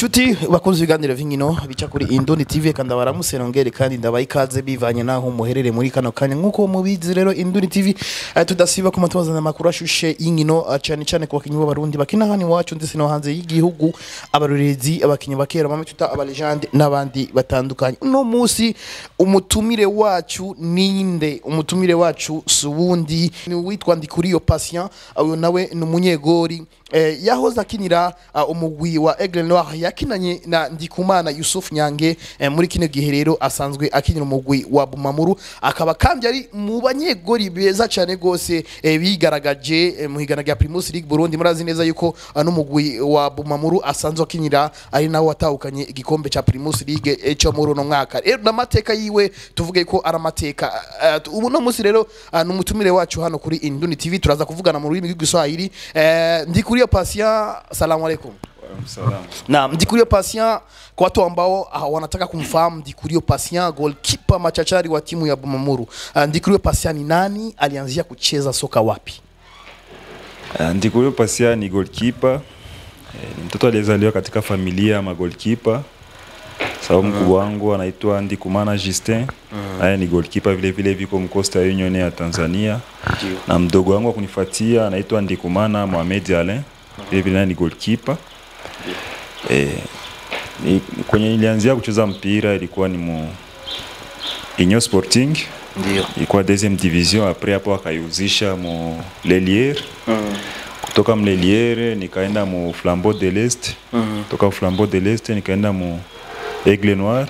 Nshuti bakunze ibiganiro v'inkino bica kuri Indoni TV kandi baramuse nongere kandi ndabaye ikaze bivanye naho muherere muri kano kanya nkuko mubizi rero Indoni TV eh, tudasiba kuma tubazana amakuru ashushe y'inkino eh, cyane cyane ku bakinyi b'abarundi bakina hano iwacu ndetse no hanze y'igihugu abarorerezi abakinyi bakera bamwe tuta abalegende n'abandi batandukanye uno munsi umutumire wacu ninde umutumire wacu subundi ni witwa Ndikuriyo Patient uyu nawe ni umunyegori eh, yahoze akinira uh, umugwi wa Aigle Noir yakinanye na Ndikumana Yusuf Nyange eh, muri kino gihe rero asanzwe akinira umugwi wa Bumamuru akaba kandi ari mu banyegori beza cyane gose eh, bigaragaje eh, mu higana rya Primus League Burundi murazi neza yuko uh, n'umugwi wa Bumamuru asanzwe akinira ari nawe watahukanye igikombe ca Primus League eh, cyo muri uno mwaka rero n'amateka yiwe tuvuge ko ari amateka uh, ubu no munsi rero uh, n'umutumire wacu hano kuri Induni TV turaza kuvugana mu rurimi rw'igiswahili eh, Ndikuriyo Patient salamu alaikum na Ndikuriyo Patient kwa watu ambao uh, wanataka kumfahamu Ndikuriyo Patient goalkeeper machachari wa timu ya Bumamuru. Uh, Ndikuriyo Patient ni nani? Alianzia kucheza soka wapi? Uh, Ndikuriyo Patient ni goalkeeper. Eh, ni mtoto aliyezaliwa katika familia ya magolkipa sababu mkubwa wangu anaitwa Ndikumana Justin naye ni goalkeeper vile vile viko Mcosta Union ya Tanzania na mdogo wangu wa kunifuatia anaitwa Ndikumana Mohamed Alain vile vile naye ni goalkeeper eh, ni, kwenye nilianzia kucheza mpira ilikuwa ni mu Union Sporting Ndio. ilikuwa deuxième division après hapo akaiuzisha mu Lelière kutoka mleliere nikaenda mu Flambeau de l'Est kutoka Flambeau de l'Est nikaenda mu Aigle Noir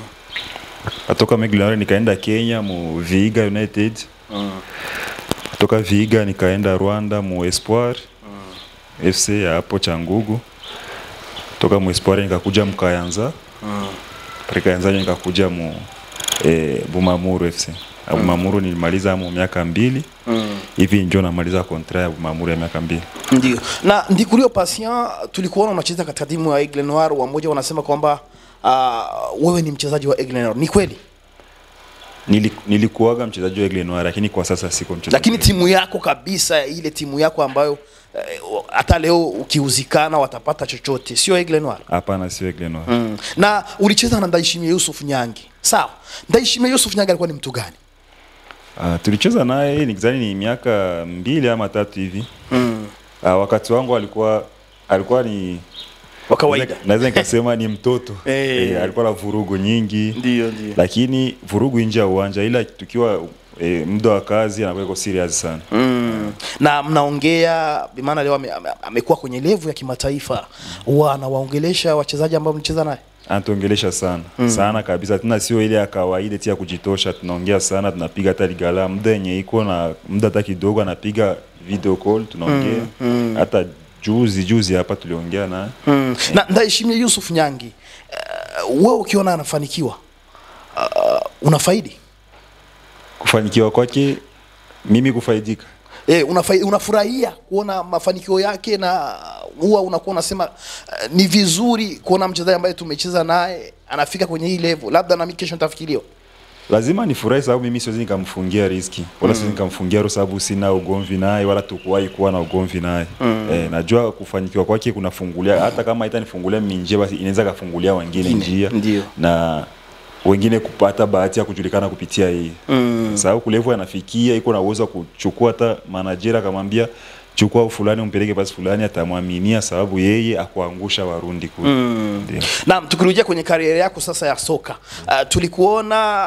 kutoka Aigle Noir nikaenda Kenya mu Vihiga United kutoka Vihiga nikaenda Rwanda mu Espoir FC ya hapo Changugu kutoka mu Espoir nikakuja mu Kayanza mm. Kayanza nikakuja mu eh, Bumamuru FC mm. Bumamuru nilimaliza mu miaka mbili hivi ndio namaliza kontra ya Bumamuru ya miaka mbili. Ndio. Na Ndikuriyo Patient tulikuona unacheza katika timu ya Aigle Noir, wamoja wanasema kwamba uh, wewe ni mchezaji wa Aigle Noir. Ni kweli? Nili, nilikuwaga mchezaji wa Aigle Noir lakini kwa sasa siko mchezaji. Lakini timu yako kabisa, ile timu yako ambayo eh, hata leo ukiuzikana watapata chochote, sio Aigle Noir? hapana, sio Aigle Noir. Mm. Na ulicheza na Ndaishimie Yusuf Nyange. Sawa. Ndaishimie Yusuf Nyange alikuwa ni mtu gani? Ah, tulicheza naye nikizani ni miaka mbili ama tatu hivi. Mm. Ah, wakati wangu alikuwa alikuwa ni Wa kawaida. naweza nikasema ni mtoto Eh. Eh, alikuwa na vurugu nyingi Ndio, ndio. lakini vurugu nje ya uwanja, ila tukiwa e, muda wa kazi anakuwa iko serious sana. Mm. Na mnaongea bimaana leo ame- ame- amekuwa kwenye levu ya kimataifa, huwa anawaongelesha wachezaji ambao mlicheza naye. Anatuongelesha sana sana kabisa, tena sio ile ya kawaida tia kujitosha. Tunaongea sana, tunapiga hata ligala muda yenye iko na muda hata kidogo, anapiga video call, tunaongea hata juzi juzi hapa tuliongea naye Mm. Na Ndaishimie Yusuf Nyangi, uh, wewe ukiona anafanikiwa uh, unafaidi kufanikiwa kwake, mimi kufaidika Eh, unafai, unafurahia kuona mafanikio yake na huwa unakuwa unasema uh, ni vizuri kuona mchezaji ambaye tumecheza naye anafika kwenye hii level, labda na mimi kesho nitafikiriwa. lazima nifurahi sababu mimi siwezi nikamfungia riski wala siwezi nikamfungia roho sababu sina ugomvi naye wala tukuwahi kuwa na ugomvi naye eh, najua kufanikiwa kwake kunafungulia hata kama itanifungulia mimi njia basi inaweza kafungulia wengine njia ndio. na wengine kupata bahati ya kujulikana kupitia hii mm. sababu kulevu anafikia iko na uwezo wa kuchukua hata manajera akamwambia chukua fulani umpeleke basi fulani atamwaminia sababu yeye akuangusha warundi kule Ndio. Naam, tukirudia kwenye kariera yako sasa ya soka uh, tulikuona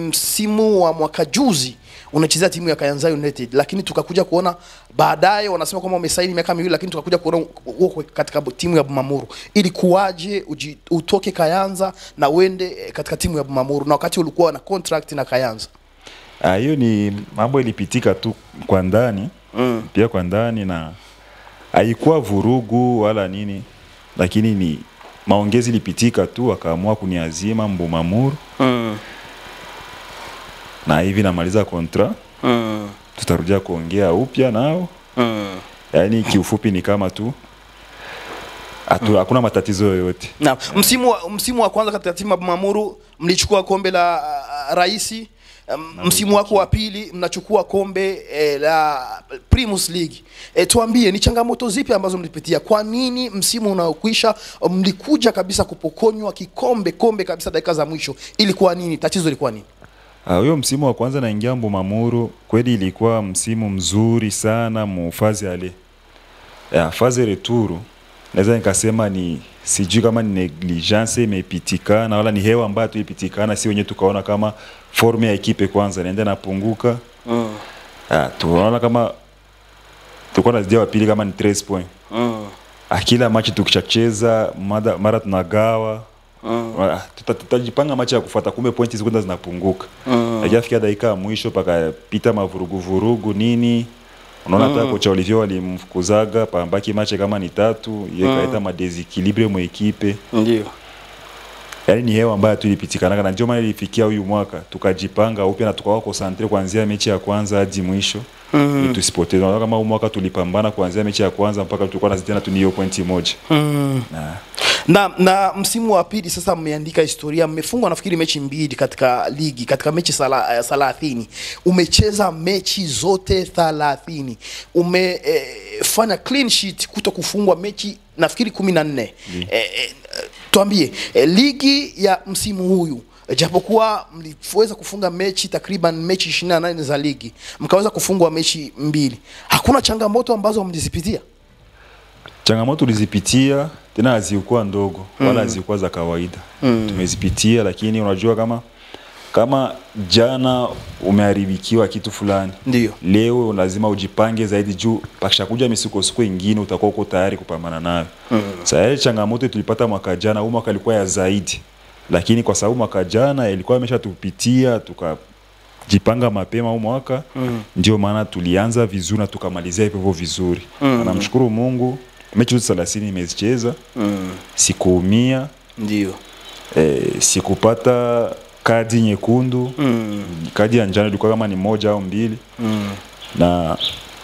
msimu wa mwaka juzi unachezea timu ya Kayanza United, lakini tukakuja kuona baadaye wanasema kwamba umesaini miaka miwili, lakini tukakuja kuona uko katika timu ya Bumamuru. Ilikuwaje uji- utoke Kayanza na uende eh, katika timu ya Bumamuru na wakati ulikuwa na contract na Kayanza? Ah, hiyo ni mambo ilipitika tu kwa ndani mm. pia kwa ndani na haikuwa vurugu wala nini, lakini ni maongezi ilipitika tu, akaamua kuniazima Mbumamuru mm. na hivi namaliza kontra, mm. tutarudia kuongea upya nao. mm. Yaani kiufupi ni kama tu hatu, hakuna matatizo yoyote. Na msimu wa, msimu wa kwanza katika timu ya Bumamuru mlichukua kombe la uh, raisi um, msimu wako wa pili mnachukua kombe eh, la Primus League. Eh, tuambie ni changamoto zipi ambazo mlipitia? Kwa nini msimu unaokwisha mlikuja kabisa kupokonywa kikombe kombe kabisa dakika za mwisho? Ilikuwa nini? Tatizo ilikuwa nini? Ah, huyo msimu wa kwanza naingia Mbumamuru, kweli ilikuwa msimu mzuri sana mu fazi ale ya fazi returu, naweza nikasema ni sijui kama ni negligence imepitikana wala ni hewa ambayo tuipitikana, si wenyewe tukaona kama forme ya ekipe kwanza inaenda napunguka. Mm. Ah, tunaona kama tulikuwa nazidia wa pili kama ni 13 point. Mm. Ah, kila machi tukishacheza mara, mara tunagawa Mm. Ah, tuta- tutajipanga machi ya kufuata, kumbe pointi zikwenda zinapunguka Mm. lakini afikia dakika ya mwisho pakapita mavuruguvurugu nini unaona hata kocha Olivier walimfukuzaga pambaki mache kama ni tatu ye kaleta madesikilibre mu ekipe Ndio. yaani ni hewa ambayo tu ilipitikanaga na ndio maana ilifikia huyu mwaka tukajipanga upya na tukawa konsantre kuanzia mechi ya kwanza hadi mwisho Mm. ili tusipoteze unaona kama huu mwaka tulipambana kuanzia mechi ya kwanza mpaka tulikuwa nazidiana tu ni hiyo pointi moja Mm. na na na msimu wa pili sasa mmeandika historia mmefungwa nafikiri mechi mbili katika ligi katika mechi sala- eh, thelathini umecheza mechi zote thelathini umefanya clean sheet kuto kufungwa mechi nafikiri kumi na nne eh, eh, tuambie eh, ligi ya msimu huyu japokuwa mliweza kufunga mechi takriban mechi 28 za ligi mkaweza kufungwa mechi mbili hakuna changamoto ambazo mlizipitia changamoto tulizipitia tena hazikuwa ndogo wala hazikuwa za kawaida tumezipitia lakini unajua kama kama jana umeharibikiwa kitu fulani ndio leo lazima ujipange zaidi juu pakishakuja misukosuko ingine utakuwa uko tayari kupambana nayo mm. Sasa changamoto tulipata mwaka jana, huu mwaka ilikuwa ya zaidi, lakini kwa sababu mwaka jana ilikuwa imeshatupitia tukajipanga mapema huu mwaka mm. ndio maana tulianza vizuri na tukamalizia hivyo hivyo vizuri mm. namshukuru Mungu, mechi zote 30 nimezicheza mm. sikuumia, ndio eh, sikupata kadi nyekundu mm. kadi ya njano ilikuwa kama ni moja au mbili mm. na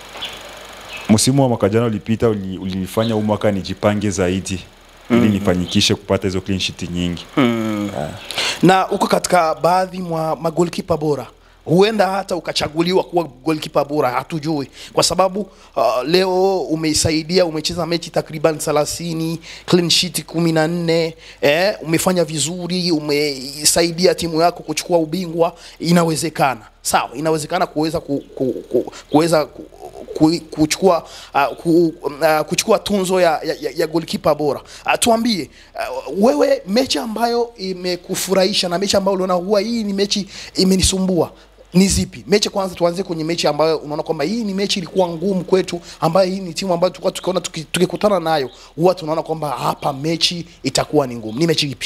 msimu wa mwaka jana ulipita uli- ulifanya huu mwaka nijipange zaidi ili nifanyikishe kupata hizo clean sheet nyingi Mm. na uko katika baadhi mwa magolkipa bora huenda hata ukachaguliwa kuwa golkipa bora hatujui kwa sababu uh, leo umeisaidia umecheza mechi takriban 30 clean sheet 14 eh, umefanya vizuri umeisaidia timu yako kuchukua ubingwa inawezekana sawa inawezekana kuweza ku, ku, ku, kuweza ku, ku, kuchukua uh, ku, uh, kuchukua tunzo ya, ya, ya, ya goalkeeper bora. Uh, tuambie uh, wewe mechi ambayo imekufurahisha na mechi ambayo uliona huwa hii ni mechi imenisumbua ni zipi? Mechi kwanza, tuanze kwenye mechi ambayo unaona kwamba hii ni mechi ilikuwa ngumu kwetu, ambayo hii ni timu ambayo tulikuwa tukiona tuki- tukikutana nayo huwa tunaona kwamba hapa mechi itakuwa ni ngumu. Ni mechi ipi?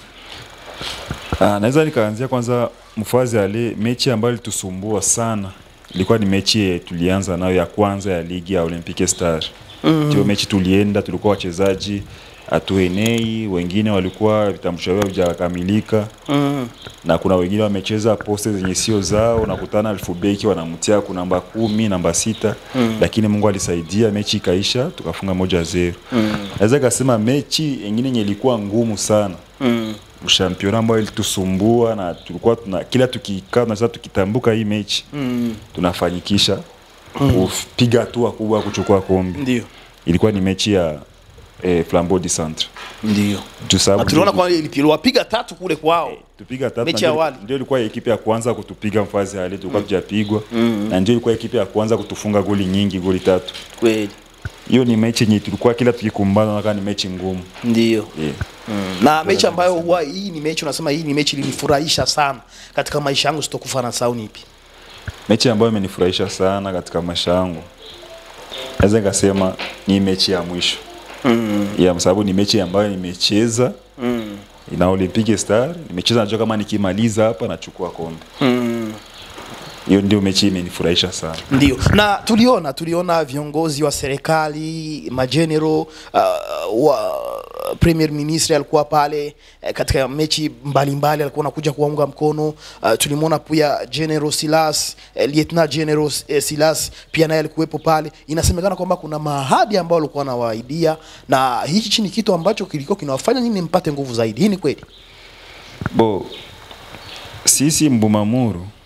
Ah, naweza nikaanzia kwanza mfazi ale mechi ambayo ilitusumbua sana ilikuwa ni mechi ye- tulianza nayo ya kwanza ya ligi ya Olympique Star. Mm. Hiyo mechi tulienda, tulikuwa wachezaji hatuenei, wengine walikuwa vitambulisho vyao havijakamilika Mm. na kuna wengine wamecheza poste zenye sio zao, unakutana alfubeki wanamtia ku namba kumi, namba sita mm. lakini Mungu alisaidia, mechi ikaisha, tukafunga moja zero. Mm. Naweza kasema mechi ingine yenye ilikuwa ngumu sana Mm. ushampiona ambayo ilitusumbua na tulikuwa tuna kila tukikaa tunasema tukitambuka hii mechi Mm. tunafanyikisha kupiga hatua kubwa ya kuchukua kombe. Ndio. Ilikuwa ni mechi ya eh, Flambeau du Centre Ndio. juu sababu Na tuliona kwa iliwapiga tatu kule kwao. tupiga tatu Mechi na ya ndio- awali. ndio ilikuwa ekipe ya kwanza kutupiga mfazi hali tulikuwa tujapigwa na ndio ilikuwa ekipe ya kwanza kutufunga goli nyingi goli tatu Kweli. hiyo ni mechi yenye tulikuwa kila tukikumbana nakaa ni mechi ngumu Ndio. yeah. na mechi ambayo huwa hii ni mechi unasema hii ni mechi ilinifurahisha sana katika maisha yangu sitokufa na sau ni ipi mechi ambayo imenifurahisha sana katika maisha yangu naweza nikasema ni mechi ya mwisho mm. yeah, kwa sababu ni mechi ambayo nimecheza mm. na Olympique Star nimecheza, najua kama nikimaliza hapa nachukua kombe. mm. Hiyo ndio mechi imenifurahisha sana. Ndio, na tuliona tuliona viongozi wa serikali majenero uh, wa premier ministre alikuwa pale eh, katika mechi mbalimbali alikuwa anakuja kuwaunga mkono. Uh, tulimwona pia General Silas eh, Lieutenant General eh, Silas pia naye alikuwepo pale. Inasemekana kwamba kuna maahadi ambayo alikuwa anawaahidia, na hichi ni kitu ambacho kilikuwa kinawafanya nyinyi mpate nguvu zaidi. Hii ni kweli? Bo, sisi Mbumamuru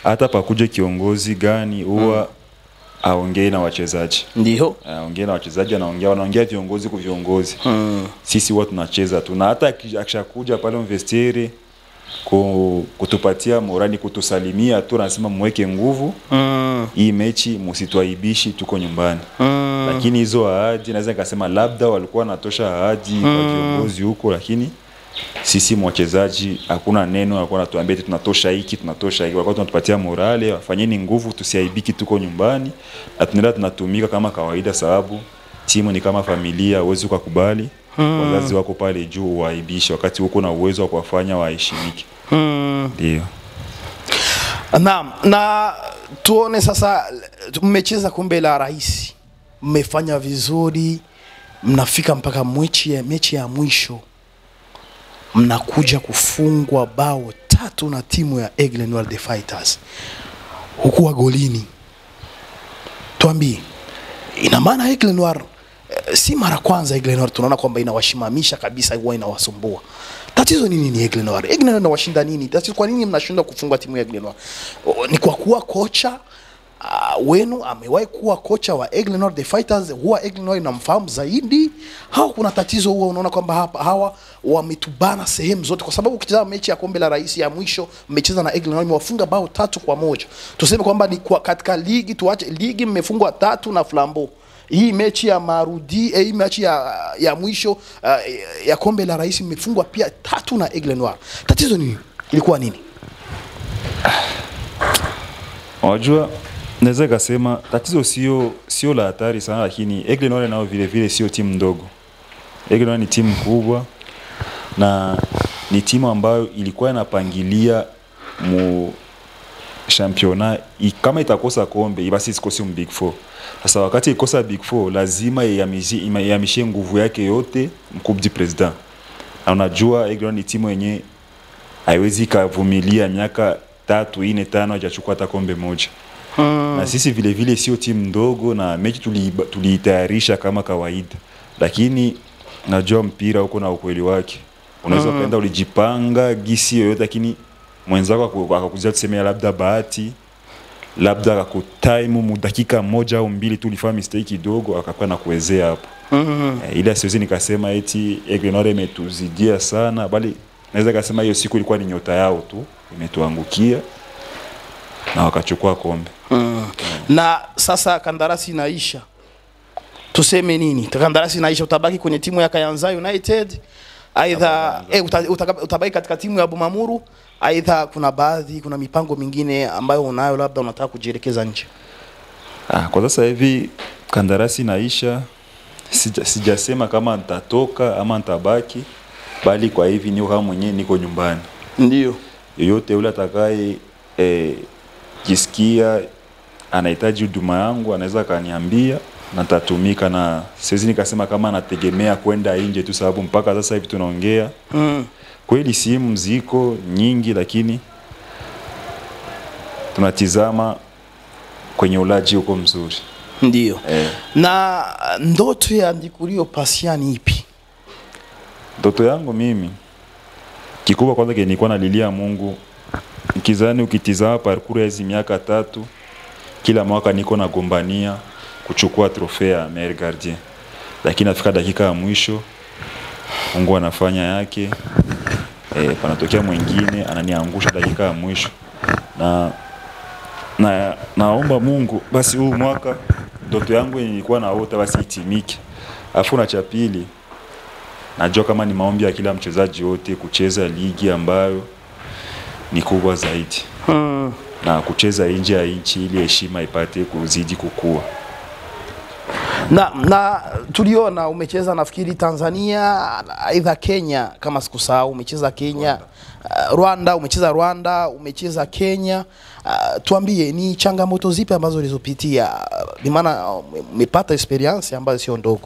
hata pakuje kiongozi gani huwa aongee na wachezaji ndio aongee na wachezaji anaongea wanaongea viongozi kwa viongozi sisi huwa tunacheza tu na hata aki- akishakuja pale mvestiere ku, kutupatia morani kutusalimia tu anasema mweke nguvu mm. hii mechi msitwaibishi tuko nyumbani lakini hizo ahadi naweza nikasema labda walikuwa wanatosha ahadi kwa viongozi huko lakini sisi wachezaji hakuna neno walikuwa wanatuambia eti tunatosha hiki tunatosha hiki walikuwa tunatupatia morale wafanyeni nguvu tusiaibiki tuko nyumbani na tunaenda tunatumika kama kawaida sababu timu ni kama familia huwezi ukakubali wazazi wako pale juu uwaibishe wakati huko na uwezo wa kuwafanya waheshimike ndio Naam, na tuone sasa, mmecheza kombe la rais, mmefanya vizuri, mnafika mpaka mechi ya, mechi ya mwisho mnakuja kufungwa bao tatu na timu ya Aigle Noir the Fighters huku wa golini. Tuambie, ina maana Aigle Noir eh, si mara kwanza Aigle Noir tunaona kwamba inawashimamisha kabisa, huwa inawasumbua. Tatizo ni nini Aigle Noir? Aigle Noir inawashinda nini? Tatizo kwa nini mnashindwa kufunga timu ya Aigle Noir? O, Ni kwa kuwa kocha uh, wenu amewahi kuwa kocha wa Aigle Noir the Fighters, huwa Aigle Noir inamfahamu zaidi, au kuna tatizo huwa unaona kwamba hapa hawa wametubana sehemu zote, kwa sababu ukicheza mechi ya kombe la rais ya mwisho mmecheza na Aigle Noir imewafunga bao tatu kwa moja. Tuseme kwamba ni kwa katika ligi, tuache ligi, mmefungwa tatu na Flambeau hii mechi ya marudi eh, hii mechi ya, ya mwisho uh, ya kombe la rais imefungwa pia tatu na Aigle Noir. Tatizo nini? Ilikuwa nini? Unajua, naweza kasema tatizo sio sio la hatari sana, lakini Aigle Noir nao vile vile sio timu ndogo. Aigle Noir ni timu kubwa na ni timu ambayo ilikuwa inapangilia mu championnat i- kama itakosa kombe basi isikose mu big four. Sasa wakati ikosa big four, lazima ihamishe ima- ihamishe nguvu yake yote mkubwa du president, na unajua Aigle Noir ni timu yenye haiwezi ikavumilia miaka tatu ine tano hajachukua hata kombe moja na sisi vile vile sio timu ndogo na mechi tuliiba- tuliitayarisha kama kawaida lakini najua mpira huko na ukweli wake unaweza ukaenda ulijipanga gisi yoyote lakini mwenzako aku- akakuzia tuseme labda bahati labda akakutaimu mu dakika moja au mbili tu ulifanya mistake kidogo akakuwa na kuwezea hapo Eh, ila siwezi nikasema eti Aigle Noir imetuzidia sana bali naweza kasema hiyo siku ilikuwa ni nyota yao tu imetuangukia na wakachukua kombe Na sasa kandarasi inaisha, tuseme nini? Kandarasi inaisha, utabaki kwenye timu ya Kayanza United aidha eh, uta, uta, utabaki katika timu ya Bumamuru aidha kuna baadhi, kuna mipango mingine ambayo unayo, labda unataka kujielekeza nje. Ah, kwa sasa hivi kandarasi naisha, sija, sijasema kama nitatoka ama nitabaki, bali kwa hivi niko kama mwenyewe niko nyumbani. Ndio. Yoyote yule atakaye eh, jisikia anahitaji huduma yangu anaweza akaniambia na nitatumika, na siwezi nikasema kama nategemea kwenda nje tu, sababu mpaka sasa hivi tunaongea Mm. kweli simu ziko nyingi, lakini tunatizama kwenye ulaji huko mzuri Ndio. eh. Na ndoto ya Ndikurio Pasiani ipi? Ndoto yangu mimi kikubwa kwanza kenye nilikuwa nalilia Mungu, nikizani ukitizama parcours ya hizi miaka tatu, kila mwaka niko nagombania kuchukua trofea ya meilleur gardien, lakini nafika dakika ya mwisho Mungu anafanya yake e, panatokea mwingine ananiangusha dakika ya mwisho na, na naomba Mungu basi huu mwaka ndoto yangu yenye nilikuwa naota basi itimike. Afu na cha pili najua kama ni maombi ya kila mchezaji wote kucheza ligi ambayo ni kubwa zaidi Mm. na kucheza nje ya nchi ili heshima ipate kuzidi kukua. Na, na tuliona umecheza nafikiri Tanzania aidha Kenya kama sikusahau, umecheza Kenya uh, Rwanda, umecheza Rwanda, umecheza Kenya. Uh, tuambie ni changamoto zipi ambazo ulizopitia? Uh, Ni maana uh, umepata experience ambayo sio ndogo.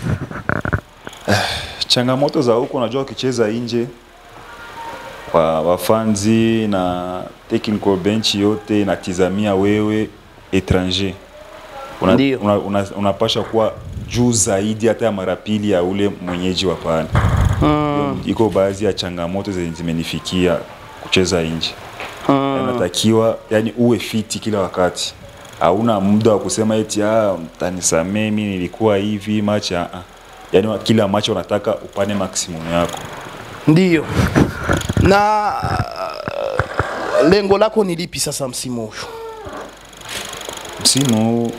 Changamoto za huko, unajua ukicheza nje wa wafanzi na technical bench yote inatizamia wewe étranger, una, Ndio. una, una, unapasha kuwa juu zaidi hata ya mara pili ya ule mwenyeji wa pale. Mm. Iko baadhi ya changamoto zenye zimenifikia kucheza nje. mm. unatakiwa yani uwe fiti kila wakati hauna muda wa kusema eti ah mtanisamee mimi nilikuwa hivi match ah ah. yani wa- kila match unataka upane maximum yako Ndiyo. Na uh, lengo lako ni lipi sasa msimu huu? msimu huu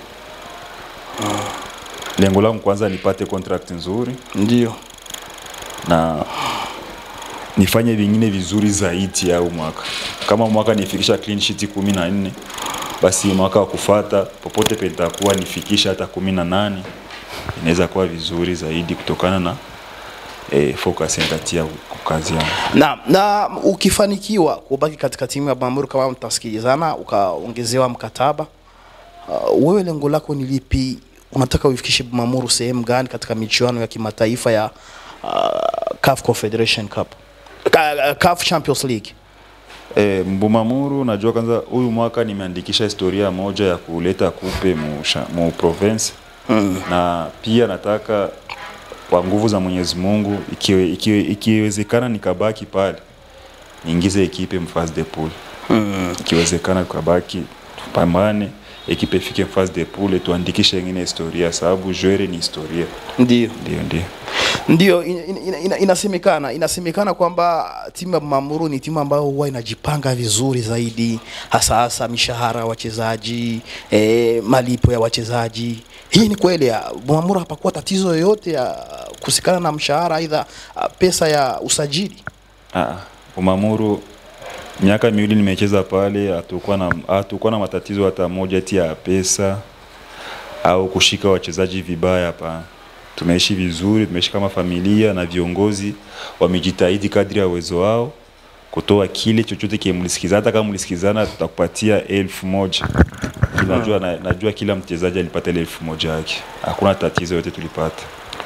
lengo langu kwanza nipate contract nzuri Ndio. na nifanye vingine vizuri zaidi au mwaka kama mwaka nifikisha clean sheet kumi na nne basi mwaka wa kufata popote pentakuwa nifikisha hata kumi na nane inaweza kuwa vizuri zaidi kutokana na eh, focus nitatia kwa kazi yangu Na, na ukifanikiwa kubaki katika timu ya Bamburi kama mtasikilizana ukaongezewa mkataba uh, wewe lengo lako ni lipi? Unataka uifikishe Bumamuru sehemu gani katika michuano ya kimataifa ya uh, CAF Confederation Cup? Ka, CAF Champions League. E, Mbumamuru najua kwanza huyu mwaka nimeandikisha historia moja ya kuleta kupe mu, sha- mu province mm. na pia nataka kwa nguvu za Mwenyezi Mungu ikiwe, ikiwe, ikiwezekana nikabaki pale niingize ekipe mfase de pool mm. ikiwezekana tukabaki tupambane ekipe ifike mfase de pool tuandikishe ingine historia sababu jwere ni historia Ndio. ndio ndio Ndio in, in, in, ina, inasemekana inasemekana kwamba timu ya Mamuru ni timu ambayo huwa inajipanga vizuri zaidi, hasa hasa mishahara ya wachezaji eh, malipo ya wachezaji. Hii ni kweli? ya Mamuru hapakuwa tatizo yoyote ya kusikana na mshahara, aidha ah, pesa ya usajili? Ah, Umamuru miaka miwili nimecheza pale, hatukuwa na hatukuwa na matatizo hata moja eti ya pesa au kushika wachezaji vibaya. Hapana, tumeishi vizuri, tumeishi kama familia na viongozi wamejitahidi kadri ya uwezo wao kutoa kile chochote kile mlisikizana. Hata kama mlisikizana, tutakupatia elfu moja najua, na, najua kila mchezaji alipata ile elfu moja yake, hakuna tatizo yote tulipata.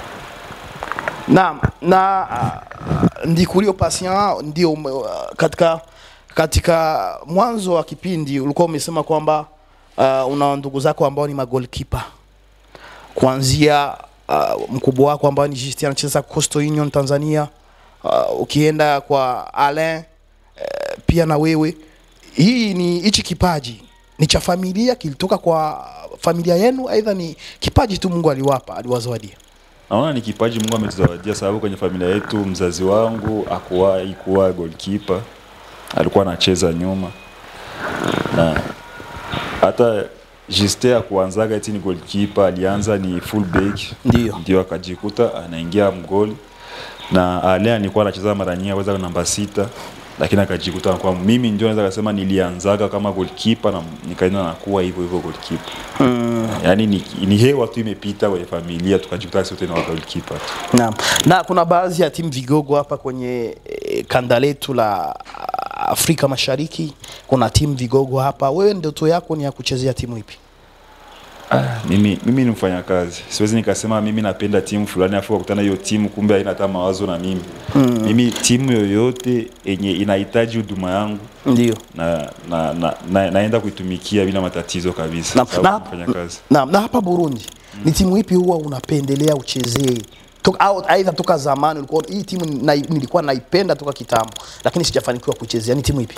na na uh, Ndikurio Patient ndio ume- uh, katika katika mwanzo wa kipindi ulikuwa umesema kwamba uh, una ndugu zako ambao ni magolkipa kuanzia uh, mkubwa wako ambao ni Justin anacheza Coastal Union Tanzania, uh, ukienda kwa Alain uh, pia na wewe. Hii ni hichi kipaji ni cha familia, kilitoka kwa familia yenu, aidha ni kipaji tu Mungu aliwapa aliwazawadia? Naona ni kipaji Mungu ametuzawadia, sababu kwenye familia yetu mzazi wangu akuwahi kuwa goalkeeper, alikuwa anacheza nyuma na hata Juste akuanzaga eti ni goalkeeper, alianza ni full back, Ndio. ndio akajikuta anaingia mgoli, na Ale alikuwa anacheza mara nyingi aweza namba sita, lakini akajikuta kwa mimi ndio naweza kusema nilianzaga kama goalkeeper na nikaenda nakuwa hivyo hivyo goalkeeper yaani ni, ni hewa tu imepita kwenye familia tukajikuta sote ni wa goalkeeper tu. Naam. Na kuna baadhi ya timu vigogo hapa kwenye e, kanda letu la ah, Afrika Mashariki, kuna timu vigogo hapa. Wewe ndoto yako ni ya kuchezea timu ipi? Ah, mimi, mimi ni mfanyakazi, siwezi nikasema mimi napenda timu fulani afu kukutana hiyo timu kumbe haina hata mawazo na mimi mm. Mimi timu yoyote yenye inahitaji huduma yangu Ndio. na, na, na, na, naenda kuitumikia bila matatizo kabisa, Na, sababu na, ni mfanyakazi. na, na hapa Burundi ni timu ipi huwa unapendelea uchezee? Toka- au aidha toka zamani ulikuwa hii timu na, nilikuwa naipenda toka kitambo, lakini sijafanikiwa kuchezea. Ni timu ipi?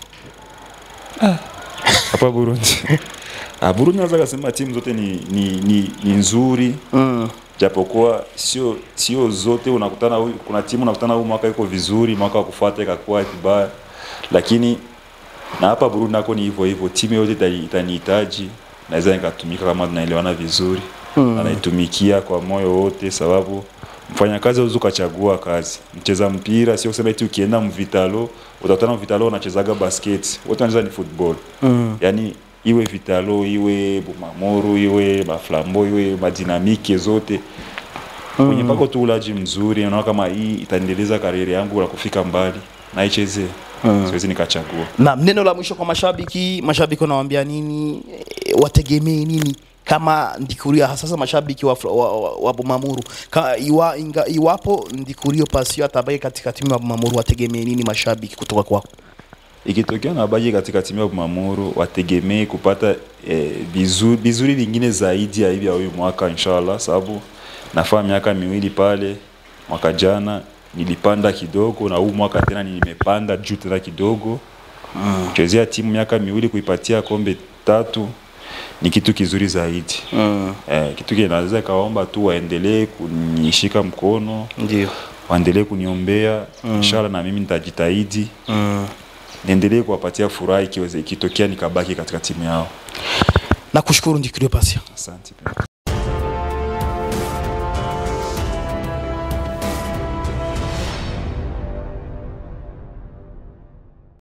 hapa Burundi. Ah, Burundi naweza kusema timu zote ni, ni, ni, ni nzuri mm. Japokuwa sio sio zote unakutana huyu, kuna timu unakutana huu mwaka iko vizuri, mwaka wa kufuata ikakuwa vibaya, lakini na hapa Burundi nako ni hivyo hivyo, timu yote itani- itanihitaji, naweza nikatumika kama tunaelewana vizuri mm. na naitumikia kwa moyo wote, sababu mfanyakazi hauwezi ukachagua kazi. Mcheza mpira sio kusema eti ukienda mvitalo utakutana mvitalo unachezaga basket, wote wanacheza ni football mm. yani iwe vitalo iwe bumamuru iwe maflambo iwe madinamike zote mm. kwenye pako tu ulaji mzuri, naona kama hii itaendeleza karieri yangu na kufika mbali, naichezee mm. siwezi nikachagua. Na neno la mwisho kwa mashabiki, mashabiki wanawaambia nini? E, wategemee nini kama Ndikurio, hasa sasa mashabiki wa, wa, wa, wa Bumamuru Ka, iwa, inga, iwapo Ndikurio Pasio atabaki katika timu ya Bumamuru, wategemee nini mashabiki kutoka kwako? ikitokea na baki katika timu ya Bumamuru wategemee kupata eh, vizuri, vizuri vingine zaidi ya hivi ya huyu mwaka inshallah, sababu nafaa miaka miwili pale. Mwaka jana nilipanda kidogo na huu mwaka tena nimepanda juu tena kidogo, mm. kuchezea timu miaka miwili kuipatia kombe tatu ni kitu kizuri zaidi Mm. eh, kitu kinaweza ikaomba tu waendelee kunishika mkono Ndio. waendelee kuniombea mm. inshallah na mimi nitajitahidi Mm. niendelee kuwapatia furaha ikiweze ikitokea nikabaki katika timu yao Nakushukuru Ndikiro Patient. asante pia